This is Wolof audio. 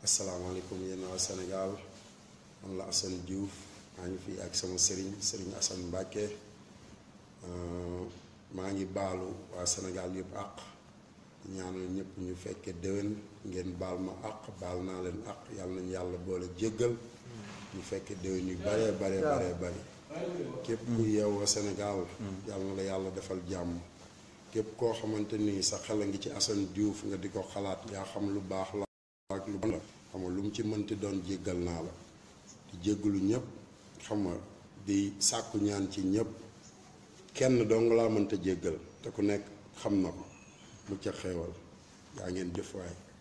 asalaamaaleykum yéen waa Sénégal man la Assane Diouf maa ngi fii ak sama sëriñ sëriñ Assane Mbacke maa ngi baalu waa Sénégal yëpp àq ñaanal ñëpp ñu fekkee déwén ngeen baal ma àq baal naa leen àq yàlla nañu yàlla boole jéggal ñu fekkee déwén yu baree baree baree bari képp ku yeewoo Sénégal yàlla na la yàlla defal jàmm képp koo xamante ni sa xel a ngi ci Assane Diouf nga di ko xalaat yaa xam lu baax la ak lu bon la xam nga lu mu ci mënti doon jéggal naa la di jéggalu ñëpp xam nga di sàkku ñaan ci ñëpp kenn dong laa mënta jéggal te ku nekk xam na ko mu ca xeewal yaa ngeen jëf waay